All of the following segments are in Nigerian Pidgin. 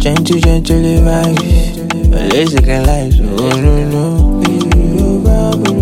Gentle, gently vibes. Lazy can life, oh no no.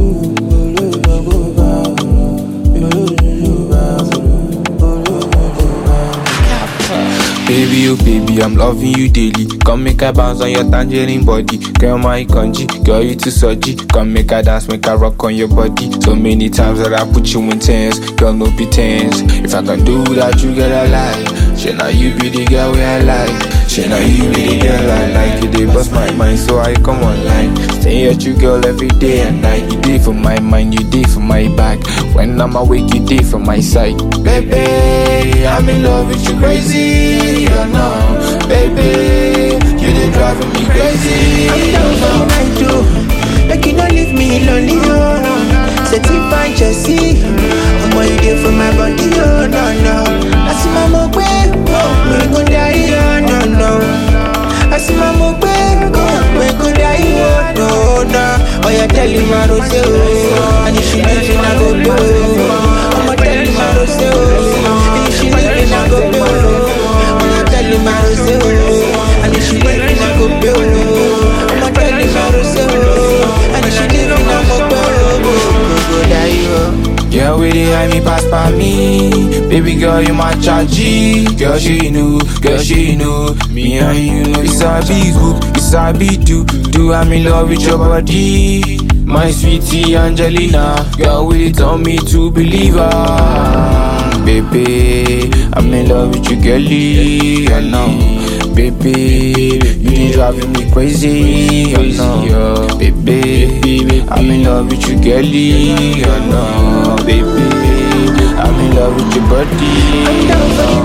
Baby, oh baby, I'm loving you daily. Come make I bounce on your tangerine body. Girl, my kanji, girl, you too surgy. Come make I dance, make I rock on your body. So many times that I put you in tense. Girl, no be tense. If I can do that, you get a lie. Shit, now you be the girl where I like. Shit, now you be the girl I like. You dey bust my mind, so I come online. Stay at you, girl, every day and night. You dey for my mind, you dey for my back. When I'm awake, you dey for my side. Baby, I'm in love with you crazy. Oh no, baby, you dey driving me crazy. I'm down for the night, oh. Like you don't leave me lonely, oh. Set it fine, Jesse. I'm all you did for my body, oh, no, no. I see my mom, oh, we go die, oh, no, no. I see my mom, oh, we go die, oh, no, no. Oh, yeah, tell him I don't say, oh. And if she leave, I go do, oh. I'ma tell him I don't say, oh. And if she leave, I go do, oh. I'ma tell him I don't say, oh. And if she leave, I go do, oh. I'ma tell him I don't say, oh. And if she leave, I go do, oh. Go, go, die, oh. Girl, with it, hide me pass by me. Baby girl, you my chargy. Girl, she knew, girl, she knew. Me and you know it's a big hoop, it's a big do. Do I'm in love with your body. My sweetie Angelina. Girl, with it, tell me to believe her. Baby, I'm in love with you, girlie. I know. Baby, you be driving me crazy. I know. Baby, I'm in love with you, girlie. I know. Baby, I'm in love with your body. I'm down for the